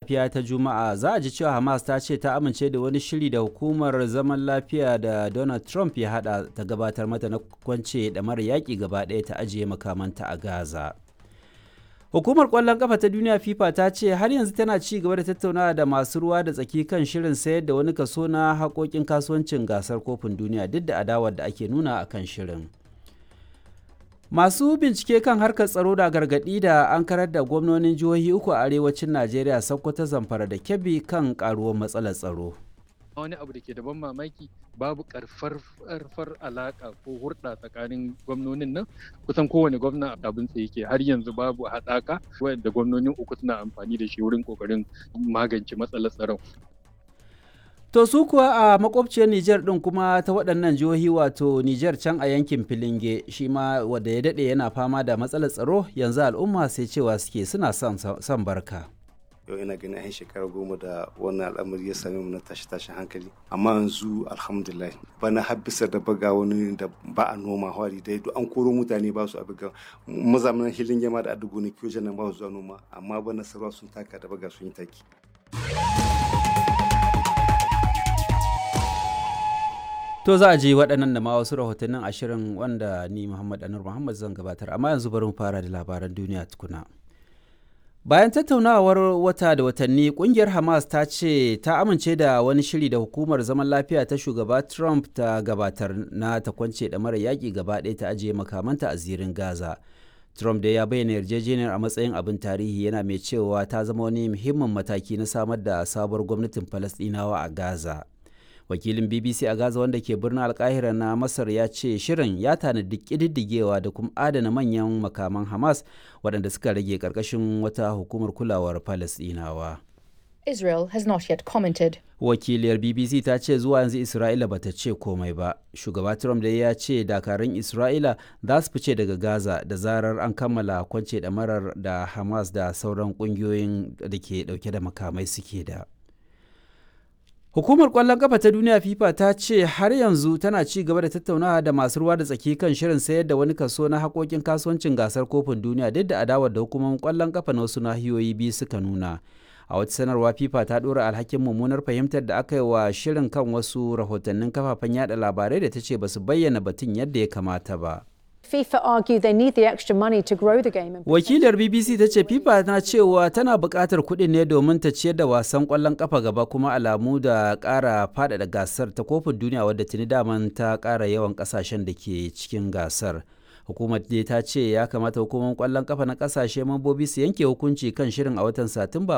safiya ta Juma'a za a ji cewa Hamas ta ce ta amince da wani shiri da hukumar zaman lafiya da Donald Trump ya hada ta gabatar mata na kwance da mara yaƙi gaba ɗaya ta ajiye makamanta a Gaza. Hukumar ƙwallon ƙafa ta duniya FIFA ta ce har yanzu tana ci gaba da tattaunawa da masu ruwa da tsaki kan shirin sayar da wani kaso na haƙoƙin kasuwancin gasar kofin duniya duk da adawar da ake nuna a kan shirin. Masu bincike kan harkar tsaro da gargaɗi da an karar da gwamnonin jihohi uku a arewacin Najeriya Sokoto Zamfara da Kebbi kan karuwar matsalar tsaro. wani abu da ke da ban mamaki babu karfar alaka ko hurɗa tsakanin gwamnonin nan kusan kowane gwamna abin sa yake har yanzu babu haɗaka wanda gwamnonin uku suna amfani da shi wurin kokarin magance matsalar tsaron To su kuwa a makwabciyar Nijar ɗin kuma ta waɗannan jihohi wato Nijar can a yankin Filinge shi ma wanda ya daɗe yana fama da matsalar tsaro yanzu al'umma sai cewa suke suna son barka. yau ina ganin yan shekara goma da wannan al'amari ya same mu na tashi tashin hankali amma yanzu alhamdulillah bana har bisa da baga wani da ba a noma hwari dai duk an koro mutane ba su a baga mazamanin hilin yama da adugo ne kiyo nan ba su zuwa noma amma bana sarwa sun taka da baga sun yi taki To za a ji waɗannan da ma wasu rahotannin ashirin wanda ni Muhammad Anur Muhammad zan gabatar amma yanzu bari mu fara da labaran duniya tukuna. Bayan tattaunawar wata da watanni kungiyar Hamas ta ce ta amince da wani shiri da hukumar zaman lafiya ta shugaba Trump ta gabatar na ta kwance da mara yaƙi gaba ɗaya ta ajiye makamanta a zirin Gaza. Trump da ya bayyana yarjejeniyar a matsayin abin tarihi yana mai cewa ta zama wani muhimmin mataki na samar da sabuwar gwamnatin Falasɗinawa a Gaza. Wakilin BBC a Gaza wanda ke birnin Alkahira na Masar ya ce shirin ya tanadi ƙididdigewa da kuma adana manyan makaman Hamas waɗanda suka rage ƙarƙashin wata hukumar kulawar Falasɗinawa. Israel has not yet commented. Wakiliyar BBC ta ce zuwa yanzu Isra'ila ba ta ce komai ba. Shugaba Trump da ya ce dakarun Isra'ila za su fice daga Gaza da zarar an kammala kwance ɗamarar da Hamas da sauran ƙungiyoyin da ke ɗauke da makamai suke da. Hukumar ƙwallon ƙafa ta duniya FIFA ta ce har yanzu tana ci gaba da tattaunawa da masu ruwa da tsaki kan shirin sayar da wani kaso na haƙoƙin kasuwancin gasar kofin duniya duk da adawar da hukumomin ƙwallon ƙafa na wasu nahiyoyi biyu suka nuna. A wata sanarwa FIFA ta ɗora alhakin mummunar fahimtar da aka yi wa shirin kan wasu rahotannin kafafen yada labarai da ta ce ba su bayyana batun yadda ya kamata ba. FIFA argue they need the extra money to grow the game. Wakilar BBC ta ce FIFA na cewa tana buƙatar kuɗin ne domin ta ciyar da wasan ƙwallon ƙafa gaba kuma alamu da ƙara faɗaɗa gasar ta kofin duniya wadda tuni daman ta ƙara yawan ƙasashen da ke cikin gasar. Hukumar dai ta ce ya kamata hukumar ƙwallon ƙafa na ƙasashe mambobi su yanke hukunci kan shirin a watan Satumba